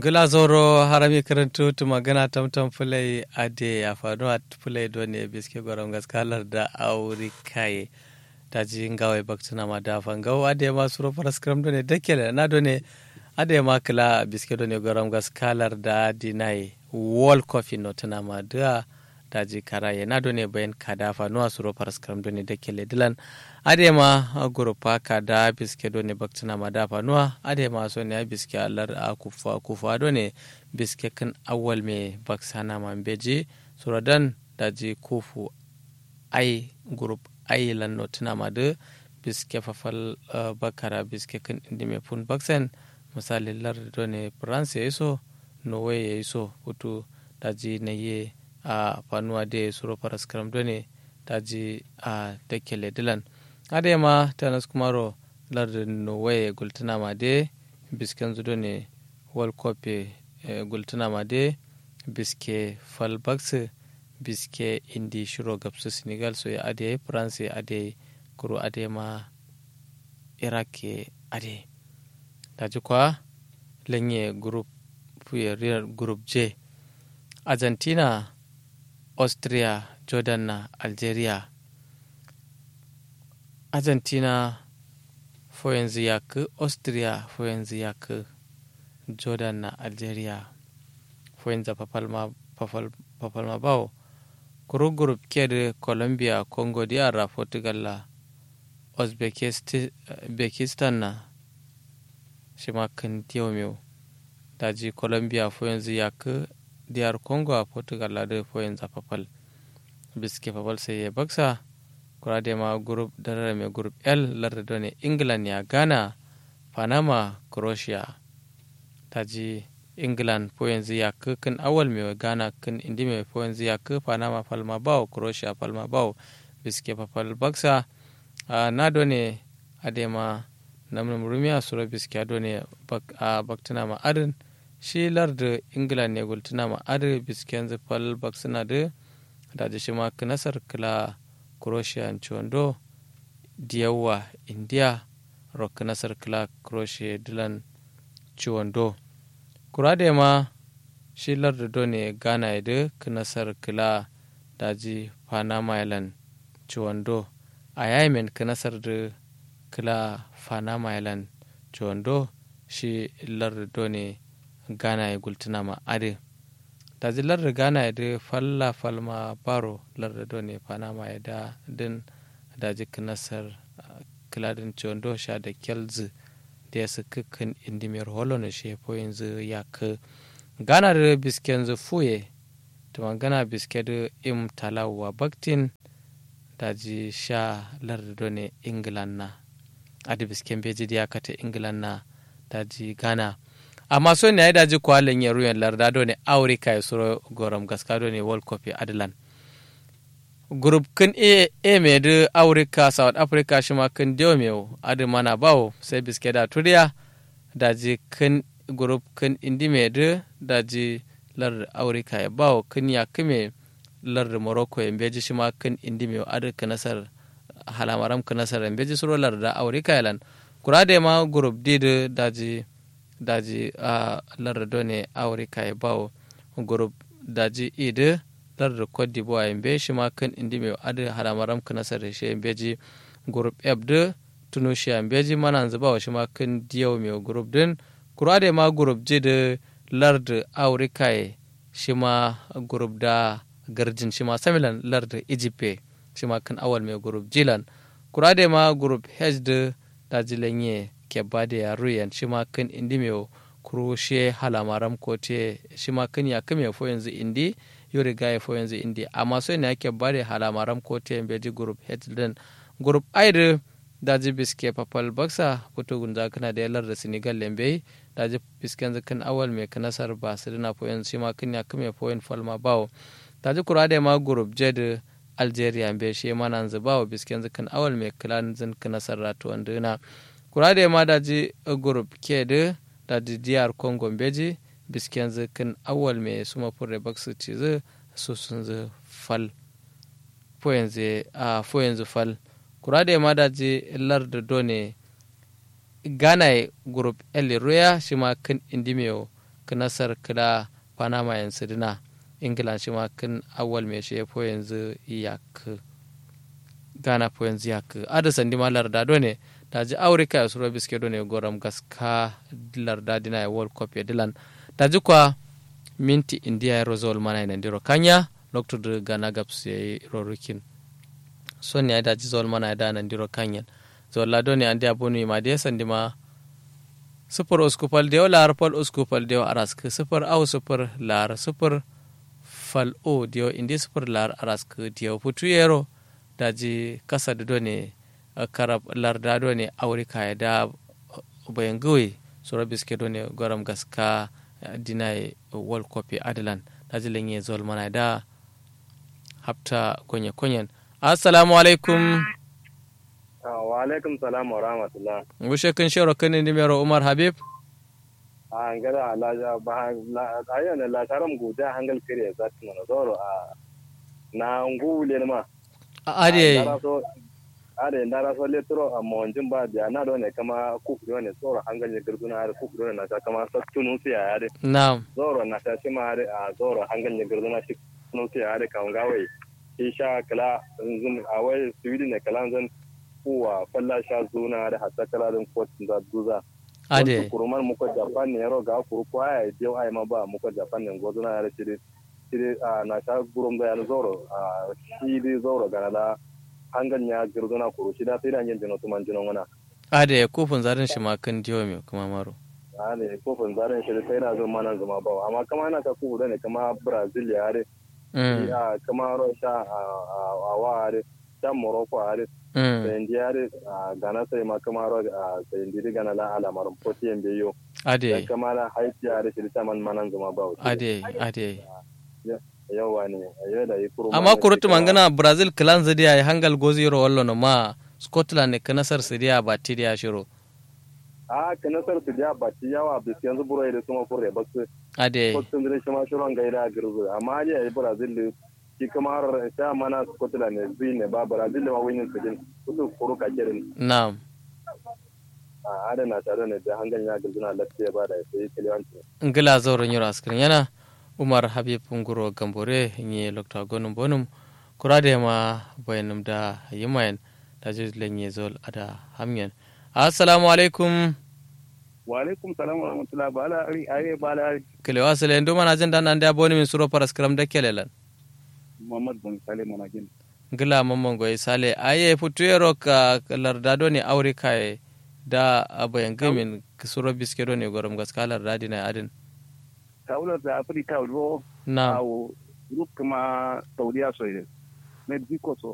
gila zoro harami karantu tu magana tamtam fulai ade a fano a fulai doni biske gwaram gaskalar da auri kaye ta ji ngawai baktuna ma da fangau ade ma suro faras kram doni dakele na doni ade ma kila biske doni gwaram gaskalar da dinai wall coffee no tuna ma da daji karaye na doni bayan kadafa no suro faras kram doni dakele dilan adema gurupa kada biske do ne baktuna ma dafa nuwa adema so ne biske alar a kufa kufa do ne biske kan awal me baksana ma beji suradan daji kufu ai gurup ai lan no tuna ma de biske fafal bakara biske kan indi me pun baksen misali lar do ne france ya iso norway ya iso hutu daji na ye a fanuwa de suro paras karam do ne daji a dakele dilan ade ma tanas kumaro lardin norway gultuna ma de bisken zudo ne world cup gultuna ma de biske falbax biske indi shiro gabsu senegal so ya ade france ade kuro ade ma iraq ade daji kwa lenye group group j argentina austria jordan na algeria argentina fo yanzu ya ki austria fo yanzu ya ki jordan na algeria fo yanzu papalma bawo kuru group ke da colombia congo diyara portugal la uzbekistan na shi ma kan tiyo daji colombia fo yanzu ya ki diyar congo a portugal la da fo yanzu papal biske papal sai ya baksa kurade ma group darare mai group l larda done england ya ghana panama croatia taji england po yanzu ya ku kan awal mai ghana kan indi mai po yanzu ya ku panama palma bawo croatia palma bawo biske papal baksa na done adema namnum rumiya sura biske adone a baktuna ma adin shi larda england ne gultuna ma adin biske yanzu pal baksuna da daji shi ma nasar kila croatia chondo diyawa india rock nasar kila croatia dilan chondo kurade ma shi larda do ne ghana da nasar kila daji panama island chondo a yamen nasar da kila panama island chondo shi larda do ne ghana ya gultuna ma ade daji larda ghana ya da falla falma baro larda do ne panama ya da din daji nasar kiladin chondo sha da kelzi da ya su kukan indimiyar holo na shi po yanzu ya ka ghana da bisken zu fuye ta magana biske da im talawa baktin daji sha larda do ne england na adi bisken beji da ya kata england na daji ghana amma so ne ya daji kwalin ya ruyan larda do ne aurika ya suro goram gaska do ne world cup adlan group kin e e me de aurika south africa shi ma kin dio me adi mana bawo sai biske da turiya daji kin group kin indi me de daji lar aurika ya bawo kin ya kime lar morocco ya beji shi ma kin indi me adi kanasar halamaram kanasar beji suro lar da aurika yalan kurade ma group d de daji daji a lar do ne aurika ya bawo group daji e de lar da cote d'ivoire yambe shi ma kan indi mai adi haramaram ka nasar shi yambe ji group f de tunisia yambe ji mana zuba wa shi ma kan diyau mai group din kura da ma group ji da lar da aurika shi ma group da garjin shi ma samilan lar da egypt shi ma kan awal mai group jilan kura da ma group h da dajilanye kebba da yaruyan shi ma kan indi mai kuroshe halamaram kote shi ma kan ya kame fo yanzu indi yo riga ya fo yanzu indi amma so ne yake bare halamaram kote en beji group head din group aide daji biske papal baksa puto gunza kana da yalar da senegal lembe daji bisken kan awal me kanasar ba su dina fo yanzu shi ma kan ya kame fo yan falma bawo daji kura da ma group jed algeria be shi ma nan zubawo bisken kan awal me klan zin kanasar ratu wanduna kura da ma daji group ke da daji diyar congo beji bisken zikin awal mai suma fure baksu ci zu su sun zu fal fo yanzu fal kura da ma daji lar da done gana group el roya shi ma kan indimiyo knasar kila panama yanzu dina ingila shi ma kin awal me shi po yanzu yak gana po yanzu yak ada sandi ma larda do ne daji aurika ya suro biske do ne goram gaska larda dina ya world cup ya dilan daji kwa minti india ya rozol mana ina ndiro kanya lokto de gana gaps ya rorukin son ya daji zol mana ya dana ndiro kanyan zol lado ne andi abonu ma de sandi ma sufur uskupal dew lar pal uskupal dew arask sufur au sufur lar sufur fal o dew indi sufur lar arask dew putu yero daji kasa do ne karab larda do ne aurika ya da bayan gawe sura biske do ne goram gaska dinai world cup adalan daji lenye zol mana da hafta konye konyen assalamu alaikum wa alaikum salam wa rahmatullah wushe kan shero kan ni mero umar habib a ngara la ba la ayo ne la taram guda hangal kire za ta mana zoro a na ngule ma ade ade ndara so letro a monjin ba biya na do ne kama ku do ne zoro hangal ne gurguna har ku do ne na kama sattunu siya ade na'am zoro na ta shi ma ade a zoro hangal ne gurguna shi nu siya ade kan gawai isha kala zun a wai sweden ne kala zan kuwa falla sha zuna da hatta kala din kotun da duza ade kurumar muko japan ne yaro ga kuru ko ai je ai ma ba muko japan ne gozo na yare shiri shiri a na sha gurum da yana zoro a shi di zoro ga la hangan ya girduna kuru shi da sai da yin jino tuman jino wana ade kofin zarin shi ma kan diyo me kuma maro ade kofin zarin shi sai na zo mana zama ba amma kama na ka ku da ne kama brazil ya are a kama russia a wa are can morocco are sendi are a gana sai ma kama ro a sendi gana la ala marum poti en beyo ade kama la haiti are shi ta man manan zama ba ade ade yawa ne ayo da ikuru amma kurutu mangana brazil clan zadiya ya hangal goziro wallo no ma scotland ne kanasar sidiya ba tidiya shiro a kanasar sidiya ba ti yawa bis yanzu buro da kuma fure ba su ade scotland ne shi ma shiron gaida girzu amma dai brazil shi kamar ta mana Scotland ne zai ne ba Brazil da mawuyin su din kudu kuru ka kirin. Na'am. A adana tare ne da hangan ya gizuna lafiya ba da sai kiliyanci. Ngila zauren yaro askirin yana Umar Habib Nguro Gambore nye Lokta Gonum Bonum kura da ma bayanum da yimayen da jirgin ye zol ada hamyan. Assalamu alaikum. Wa alaikum salam wa rahmatullah ba ala ari aye ba ala ari. Kelewa sele ndo mana jin dan an da boni min suro paraskram da kelelan. Muhammad bin Sale Monagin. Gila mamman goyi sale aye futuyero ka lardado ne aure kai da abayan gamin suro biskero ne gorom gaska lardadi na adin. Kaular da Afirka ruwa Na. Awo, Ruk kuma Saudiya soye. Na biko so